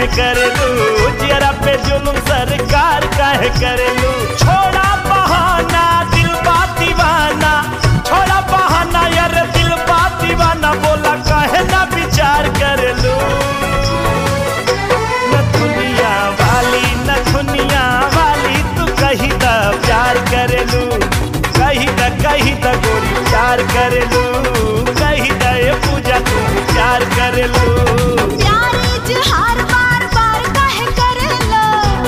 काहे करेलू जियरा पे जुलुम सरकार काहे करेलू छोड़ा बहाना दिल बा दीवाना छोड़ा बहाना यार दिल बा दीवाना बोला काहे ना विचार करेलू नथुनिया वाली नथुनिया वाली तू कही द प्यार करेलू कही द कही द गोरी प्यार करेलू कही द ये पूजा तू प्यार करेलू प्यार इजहार बार बार काहे करेला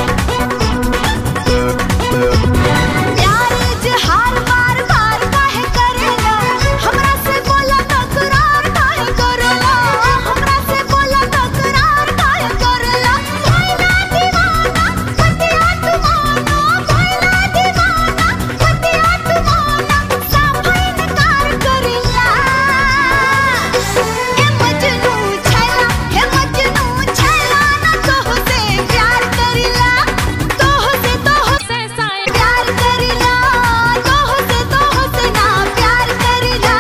प्यार इजहार बार बार काहे करेला हमरा से बोला तकरार काहे करेला हमरा से बोला तकरार काहे करेला भइला दीवाना पतिया तुमाना भइला दीवाना पतिया तुमाना साफा इनकार करेला हे मजनू छैला हे मजनू छैला ना तोह से प्यार करिला तोह से तोह से साए प्यार करिला तोह से तोह से ना प्यार करिला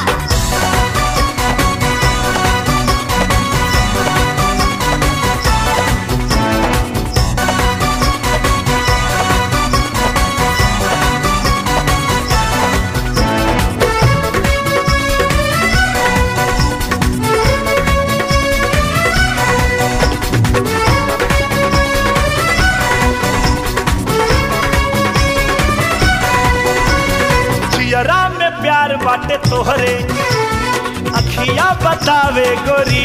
जियरा में प्यार बाटे तोहरे अखिया बतावे गोरी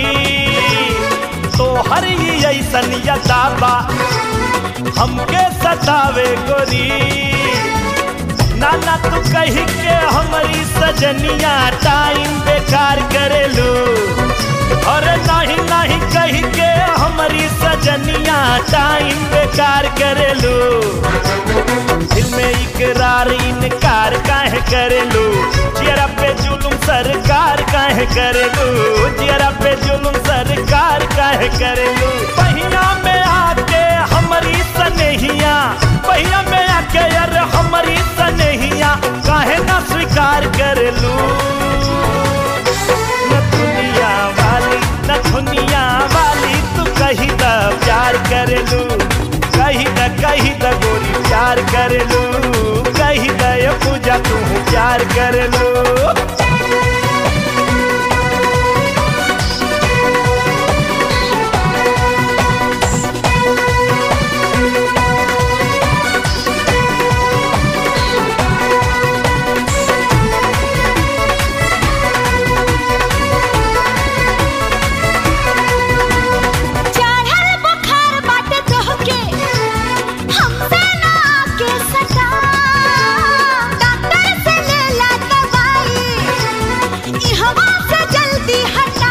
तोहर ही ऐसन यदाबा हमके सतावे गोरी नाना तू कही के हमारी सजनिया टाइम बेकार करेलू और नहीं नहीं कही के हमारी सजनिया टाइम बेकार करेलू दिल में इकरार इनकार काहे करेलू जियरा पे जुलुम सरकार काहे करेलू जियरा पे जुलुम सरकार काहे करेलू पहिया में आके हमारी सनेहिया पहिया में आके यार हमारी सनेहिया काहे ना स्वीकार करेलू नथुनिया वाली नथुनिया वाली तू कही द प्यार करेलू कही द कही द गोरी प्यार करेलू कही द ये पूजा तू प्यार करेलू चढ़ल बुखार बाटे तोहके हमसे ना आके सटा डॉक्टर से लेला दवाई ई हवा से जल्दी हटा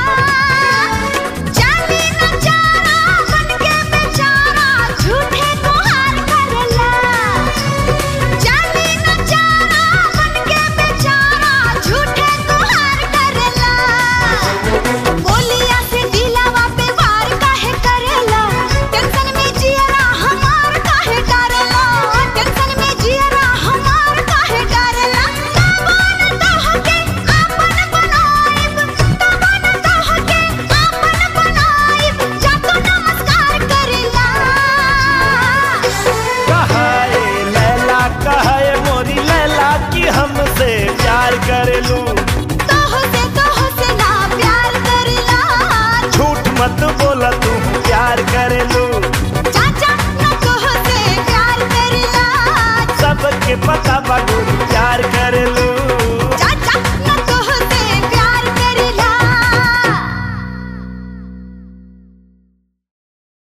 जानी न जाना बन के बेचारा झूठे गुहार करला जानी न जाना बन के बेचारा झूठे गुहार करला बोलिया से दिलावा पे वार काहे करेला टेंशन में जियरा हमार काहे डरेला टेंशन में जियरा हमार काहे डरेला तबन तोहके आपन बनाइब तबन तोहके आपन बनाइब जाको नमस्कार करेला कहाए लैला कहाए मोरी लैला कि हमसे प्यार करेलू तोह से तोह से ना प्यार करेला झूठ मत बोला तू प्यार करेलू चाचा ना तोह से प्यार करेला सबके पता